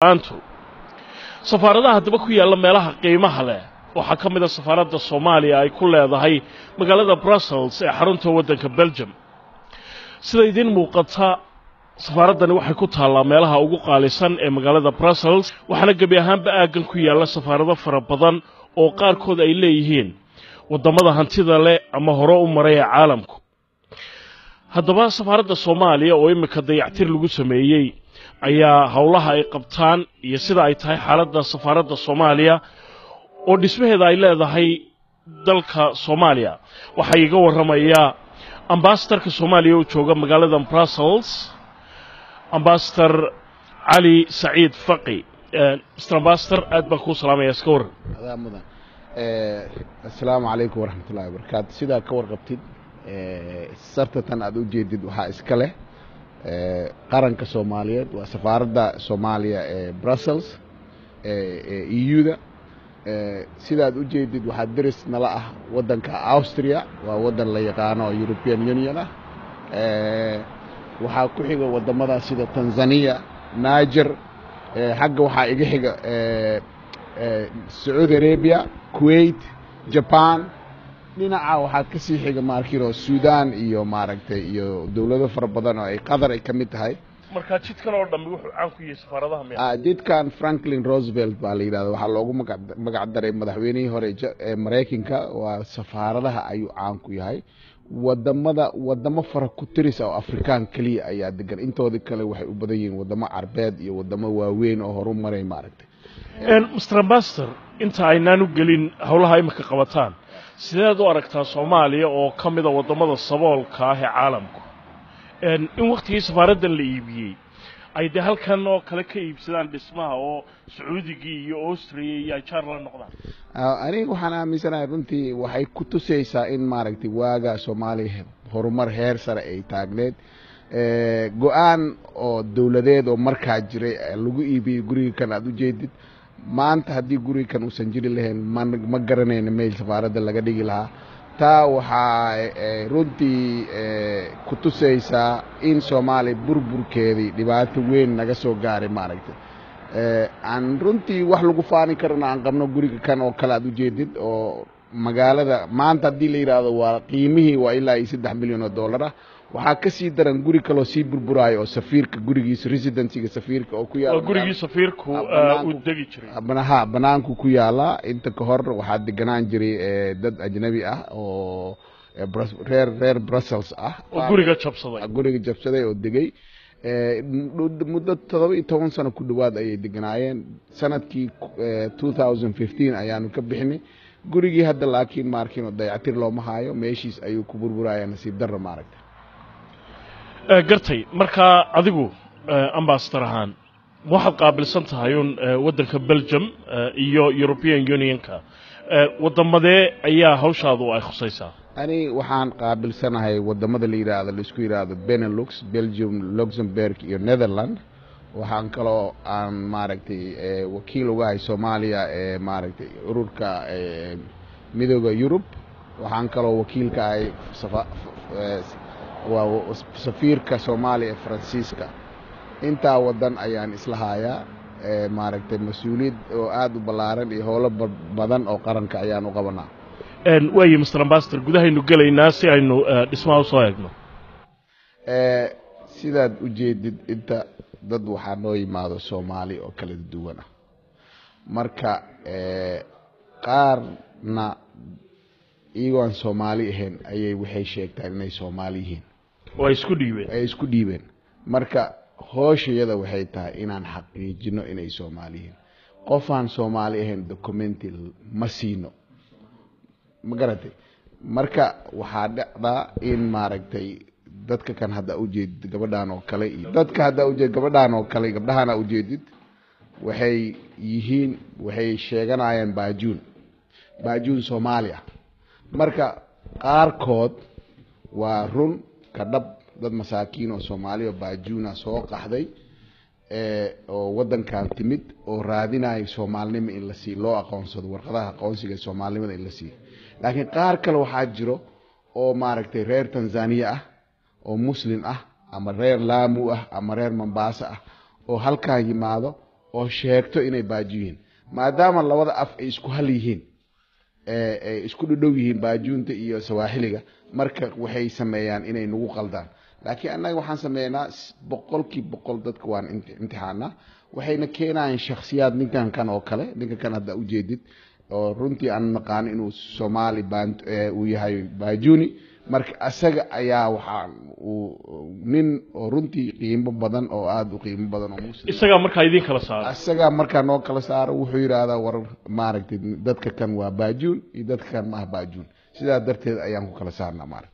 aantu safaaradaha haddaba ku yaalla meelaha qiimaha leh waxaa ka mid a safaaradda soomaaliya ay ku leedahay magaalada brussels ee xarunta waddanka belgium sida idiin muuqata safaaraddani waxay ku taallaa meelaha ugu qaalisan ee magaalada brussels waxaana gebi ahaanba aaggan ku yaalla safaarado fara badan oo qaarkood ay leeyihiin waddamada hantida leh ama hore u maray ee caalamku haddaba safaaradda soomaaliya oo iminka dayactir lagu sameeyey ayaa howlaha ay qabtaan iyo sida ay tahay xaaladda safaaradda soomaaliya oo dhismaheeda ay leedahay dalka soomaaliya waxaa iiga warramayaa ambasadorka soomaaliya oo jooga magaalada brussels ambasador cali saciid faqi mr ambasador aad baan kuu salaamaya iska warran adaa mudan assalaamu calaykum waraxmatullahi wabarakaatu sidaa ka warqabtid sartatan aad u jeedid waxaa iska leh qaranka soomaaliyeed waa safaaradda soomaaliya ee brussels ee eu-da sidaad u jeedid waxaa deris nala ah waddanka austria waa waddan la yaqaano oo european union ah waxaa ku xiga waddamada sida tanzania niger xagga waxaa iga xiga sacuudi arabia kuwait jaban dhinaca waxaa ka sii xiga maarkino sudan iyo maaragtay iyo dowlado fara badan oo ay qatar ay ka mid tahay markaa jidkan oo dhammi wuxuu caan ku yahay safaaradaha miya jidkan franklin roosevelt baa la yidhahda waxaa loogu maga magac daray madaxweynihii hore ee maraykanka waa safaaradaha ayuu caan ku yahay wadamada wadamo fara ku tiris oo afrikaan keliya ayaa degan intoodii kale waxay u badan yihiin wadamo carbeed iyo wadamo waaweyn oo horu maray maaragtay mr ambasador inta aynaan u gelin howlaha imika qabataan sideed u aragtaa soomaaliya oo ka mida waddamada saboolka ah ee caalamku in waktigii safaaraddan la iibiyey ay dee halkan oo kale ka iibsadaan dhismaha oo sacuudigii iyo austriya iyo ay jaar la noqdaan aniga waxaan aaminsanahay runtii waxay ku tusaysaa in maaragtay waaga soomaaliya horumar heer sare ay taagneed go-aan oo dowladeed oo markaa jiray lagu iibiyey guriga kan aada u jeedid maanta haddii guriga kan uusan jiri lahayn ma ma garanayna meel safaaradda laga dhigi lahaa taa waxaa runtii ku tusaysaa in soomaaliya burburkeedii dhibaato weyn naga soo gaaray maaragtay aan runtii wax lagu faani karana aan qabno guriga kan oo kale aad ujeedid oo magaalada maanta haddii la yidhaahdo waa qiimihii waa ilaa iyo saddex milyan oo dollar ah waxaa ka sii daran guri kaloo sii burburaayo oo safiirka gurigiisa residencyga safiirka oo ku yaala gurigii safiirku uu degi jiray ha banaanku ku yaala inta ka hor waxaa deganaan jiray dad ajnabi ah oo reer reer brussels ah oo guriga jabsaday guriga jabsaday oo degay muddo todoba iyo toban sano ku dhowaad ayay deganaayeen sanadkii two thousand fifteen ayaanu ka bixinay gurigii hadda laakiin maarkin oo dayactir looma haayo meeshiis ayuu ku burburaya nasiib darro maaragta gartay markaa adigu ambasador ahaan waxaad qaabilsan tahay un waddanka belgium iyo european unionka waddamadee ayaa hawshaadu ay khusaysaa ani waxaan qaabilsanahay wadamada la yidhaahdo laisku yidhaahdo benelux belgium luxemburg iyo netherland waxaan kaloo aan maaragtay wakiil ugahay soomaaliya ee maaragtay ururka midooda yurub waxaan kaloo wakiilka ahay waa safiirka soomaaliya ee faransiiska intaa wadan ayaan isla haayaa maaragtay mas-uuliyad oo aada u ballaaran iyo howlo badan oo qaranka ayaan u qabanaa waayo mr ambasador gudahaynu gelaynaa si aynu dhismaha usoo eegno sidaad u jeedid inta dad waxaa noo yimaado soomaali oo kala duwan ah marka qaarna iyagoo aan soomaali ahayn ayay waxay sheegtaan inay soomaali yihiin oo ay isku dhiibeen ay isku dhiibeen marka hooshayada waxay tahay inaan xaqiijino inay soomaali yihiin qofaan soomaali ahayn documenti ma siino ma garatay marka waxaa dhacdaa in maaragtay dadka kan hadda ujeedid gabadhaan oo kale iyo dadka hadda ujeed gabadhaan oo kale gabdhahaana ujeedid waxay yihiin waxay sheeganayaan baajuun baajuun soomaaliya marka qaarkood waa run ka dhab dad masaakiin oo soomaaliya oo baajuuna soo qaxday oo waddankan timid oo raadinaya soomaalinimo in la siiyo loo aqoonsado warqadaha aqoonsiga soomaalinimada in la siiyo laakiin qaar kale waxaa jiro oo maaragtay reer tanzaniya ah oo muslim ah ama reer laamu ah ama reer mombasa ah oo halkan yimaado oo sheegto inay baajuun yihiin maadaama labada af ay isku hal yihiin ee ay isku dhadhow yihiin baajuunta iyo sawaaxiliga marka waxay sameeyaan inay nagu qaldaan laakiin annaga waxaan sameeynaa s- boqolkii boqol dadka waan imti- imtixaanaa waxayna keenayaan shakhsiyaad ninkan kan oo kale ninkan kan hadda ujeedid oo runtii aan naqaano inuu soomaali baan ee, uu yahay baajuni marka asaga ayaa waxaa uu nin oo runtii qiimo badan oo aada u qiimo badan oo muslim isagaa markaa idiin kala saara asagaa markaa noo kala saaro wuxuu yidhaahdaa war maaragtay dadka kan waa baajuun iyo dadka kan ma ah baajuun sidaa darteed ayaan ku kala saarnaa maaragta